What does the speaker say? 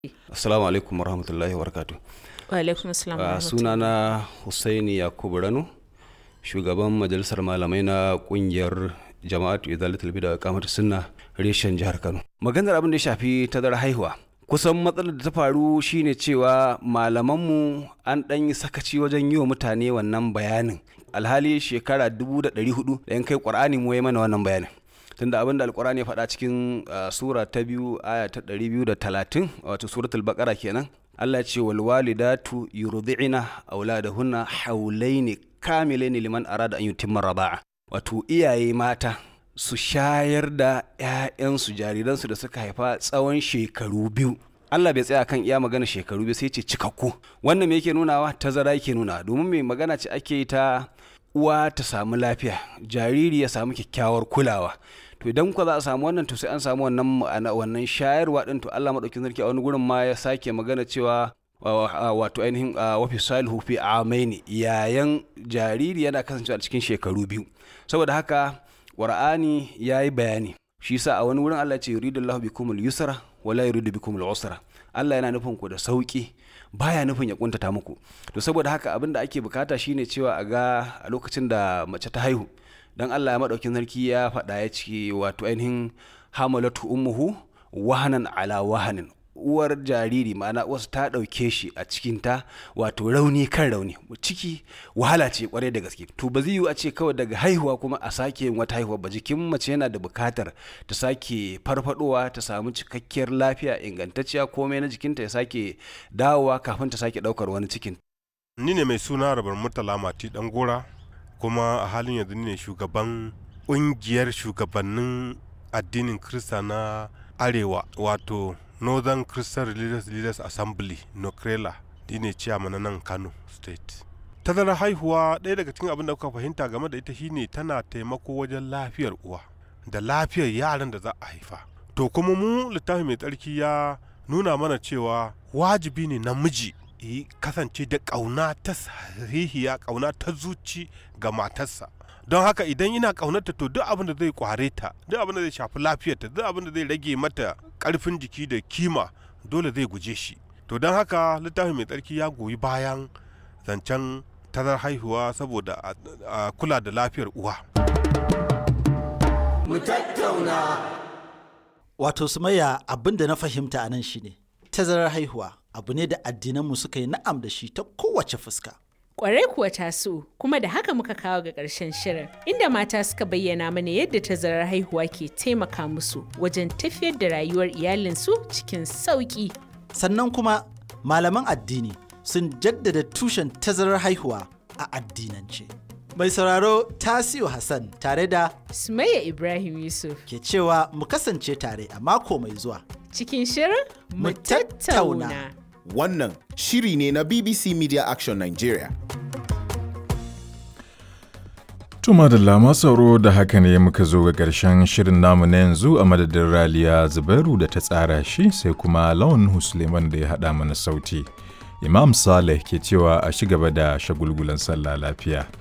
Assalamu alaikum warahmatullahi wabarakatuh. Wa alaikum assalam wa Uh, rahmatullahi. sunana Husaini Yakubu Rano, shugaban majalisar malamai na kungiyar jama'atu izalatul bida kamata sunna reshen jihar Kano. Maganar abin da ya shafi tazarar haihuwa. Kusan matsalar da ta faru shine cewa malamanmu an ɗan yi sakaci wajen yi wa mutane wannan bayanin. Alhali shekara dubu da ɗari hudu da yan kai ƙwar'ani mu ya mana wannan bayanin. tunda abin da alkurani ya faɗa cikin uh, sura ta biyu aya ta ɗari biyu da talatin wato suratul baqara kenan Allah ya ce wal walidatu yurdi'ina auladahunna haulaini kamilaini liman arada an yutimma raba'a wato iyaye mata su shayar da 'ya'yansu jariransu da suka haifa tsawon shekaru biyu Allah bai tsaya kan iya magana shekaru biyu sai ce cikakku wannan me yake nunawa tazara yake nuna domin mai magana ce ake yi ta uwa ta samu lafiya jariri ya samu kyakkyawar kulawa to idan ku za a samu wannan to sai an samu wannan ma'ana- wannan shayarwa din to Allah madaukakin sarki a wani gurin ma ya sake magana cewa wa- wa- wato ainihin ah, wa fi salihu fi amaini yayan jariri yana kasancewa a cikin shekaru biyu saboda haka qur'ani yayi bayani shi yasa a wani wurin Allah ya ce yuridullahu bikumul yusra wala yuridu bikumul usra Allah yana nufin ku da sauki baya nufin ya kuntata muku to saboda haka abin da ake bukata shine cewa a ga a lokacin da mace ta haihu dan Allah ya madaukin sarki ya faɗa ya ce wato ainihin hamalatu ummuhu wahanan ala wahanin uwar jariri ma'ana wasu ta ɗauke shi a cikinta wato rauni kan rauni ciki wahala ce kwarai da gaske to ba zai yiwu a ce kawai daga haihuwa kuma a sake yin wata haihuwa ba jikin mace yana da bukatar ta sake farfadowa ta samu cikakkiyar lafiya ingantacciya komai na jikinta ya sake dawowa kafin ta sake ɗaukar wani cikin ni ne mai suna rabar murtala mati dan gora kuma a halin yanzu ni ne shugaban ƙungiyar shugabannin addinin krista na arewa wato northern christian religious leaders assembly nokrela ni ne chairman na nan kano state tazarar haihuwa ɗaya daga cikin abin da kuka fahimta game da ita shine tana taimako wajen lafiyar uwa da lafiyar yaran da za a haifa to kuma mu littafi mai tsarki ya nuna mana cewa wajibi ne namiji yi kasance da ƙauna ta sahihiya ƙauna ta zuci ga matarsa don haka idan ina ƙaunarta to duk abin da zai kware ta duk abin da zai shafi lafiyarta duk abin da zai rage mata ƙarfin jiki da kima dole zai guje shi to don haka littafi mai tsarki ya goyi bayan zancen tazar haihuwa saboda a- a kula da lafiyar uwa Wato Sumayya abin da na fahimta a nan shine tazarar haihuwa abu ne da addinanmu suka yi na'am da shi ta kowace fuska. Kwarai kuwa taso kuma da haka muka kawo ga ƙarshen shirin inda mata suka bayyana mana yadda tazarar haihuwa ke taimaka musu wajen tafiyar da rayuwar iyalinsu cikin sauƙi. Sannan kuma malaman addini sun jaddada tushen tazarar haihuwa a addinance. Mai sauraro Tasiu Hassan tare da Sumayya Ibrahim Yusuf ke cewa mu kasance tare a mako mai zuwa. cikin shirin Mu mu tattauna. tattauna. Wannan shiri ne na BBC Media Action Nigeria. Tuma da lama sauro da haka ne muka zo ga ƙarshen shirin namu na yanzu a madadin Raliya Zubairu da ta tsara shi sai kuma Lawan Husleman da ya haɗa mana sauti. Imam Saleh ke cewa a shi gaba da shagulgulan sallah lafiya.